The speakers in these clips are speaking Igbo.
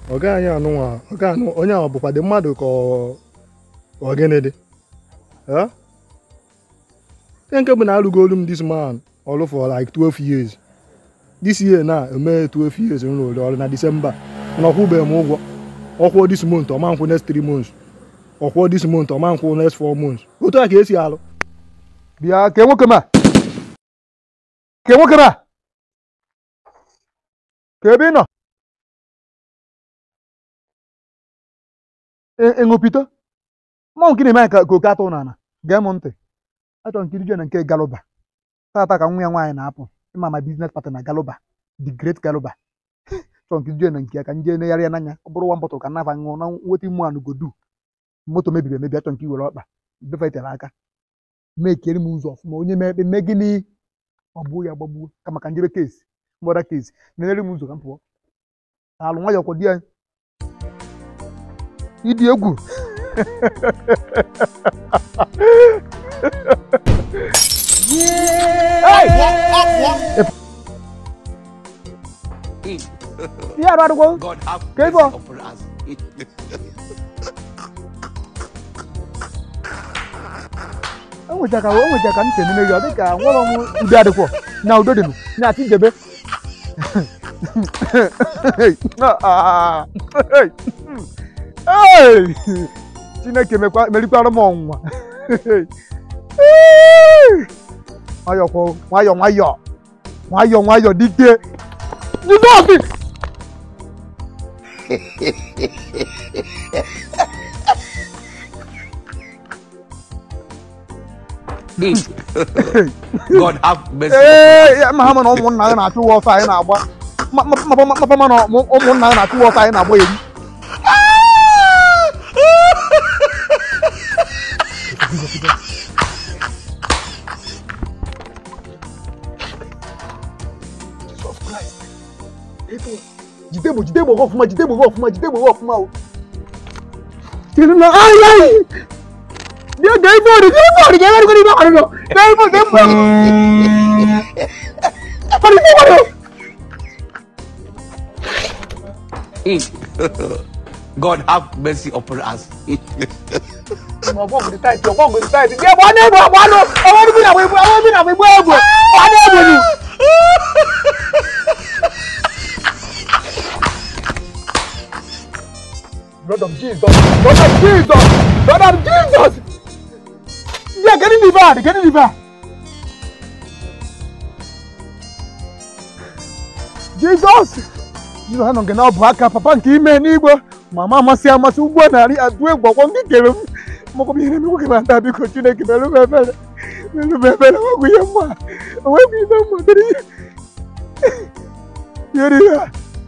ọ gaghị anụnwa ọ gaghị anụ onye ahụ bụkwa dị mmadụ ka ọ- ọ gịnị dị Eh? ihe nke bụ na alụgo olu m this man ọrụ for like 12 years this year na eme 12 years m rụrụ ọrụ na December mana ọkwụbeghị m ụgwọ ọkwụọ this month ọma nkwụ next 3 months ọkwụọ this month ọma nkwụ next 4 months otu a ka esi alụ bịa kee nwoke ma kee nwoke ma ka ebe ị nọ ịṅụpito mmanwụ nke na-eme ka ka oke atụ n'ala gee m ntị achọrọ nkiri jee na nke galuba tata ka nwa ya nwaanyị na-apụ ịma ma biznes partner na galuba the great galuba chọrọ nkiri jee na nke ya ka nje negharị ya n'anya ọ bụrụ nwa bọtụl ka nafa ṅụọ na nweta ime anụ godu moto mebiri emebi achọrọ nke iwere ọkpa befetere aka mee kere m ụzọ ọfụma onye mee ekpe mee gịnị gbagbuo ya gbagbuo ka maka njebe kesi mgbada kesi nenere m ụzọ ka m pụọ alụ nwayọ kwọ di ya ịdị egwu ihe arụ adịgwo God have Ka mercy ịbọ. upon us. enwecha ka enwecha ka ntị n'ime gị ọ dị ka nwere m udo adịkwọ na udo dịnụ na-achị njebe Hey! chineke mekwa- merikwara m ọnwụnwa nwayọọ nwayọọ nwayọọ nwayọọ nwayọọ dike jizọs God have mercy. ee ya ma ha ma na ụmụnna ya na-achụ ụwa ọsọ anyị na-agba Ma- ma- ma- ma- mapa ma na ụmụ- ụmụnna ya na-achụ ụwa ọsọ anyị na-agba eri jide egbo jide egbo gị ọfụma jide egbo gị ọfụma jide egbo gị ọfụma o tiri na ai ai bịa gaa ife ọrụ gaa ife ọrụ gaa ife ọrụ gaa ife ọrụ gaa ife ọrụ gaa ife ọrụ Ọrụ ife ọrụ God have mercy upon us. ọgbọ́n kò ní táìtì ọgbọ́n kò ní táìtì bí ẹ̀bùn ọ̀nà ẹ̀bùn ọ̀bọ̀n ọ̀nà ọwọ́ níbi ìnáwó ìbú ọwọ́ níbi ìnáwó ìbú ẹ̀bùn ọ̀nà ẹ̀bùn ni. Blood of Jesus, blood of Jesus, blood of Jesus. Yeah, get in the van, get in the van. Jesus. Jizọs anọ nke na ọ bụ aka papa nke ime n'igwe mama amasị amasị ugbo narị atụ egwu ọkwọ ndị kere m maọbụ ihe na-eme nwoke na-ata biko chineke mere m ebere mere m ebere ọgwụ ihe mma onwegwu ihe mma dịrị ihe yeri ya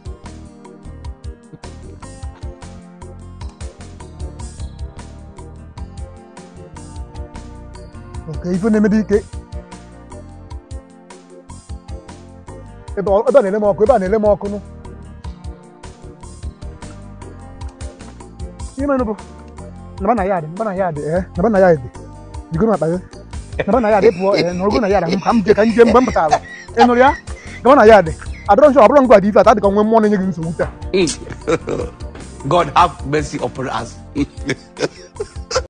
oke ife na-eme dị ike ebe ọ- ebe a na-ele m ọkụ ebe a na-ele m ọkụ nụ ihe mere bụ naba na yaadị naba na yaadị ee naba na yaadị jigoro akpa gị naba na yaadị pụọ ee nọrọgo na yaadị ka m je ka m jee mgbe m pụtara ị nụrụ ya naba na yaadị adọrọ nsọ ọbụrụ ngwa dị ife ata dị ka nwe mmụọ na-enye gị nsogbu taa God have mercy upon us.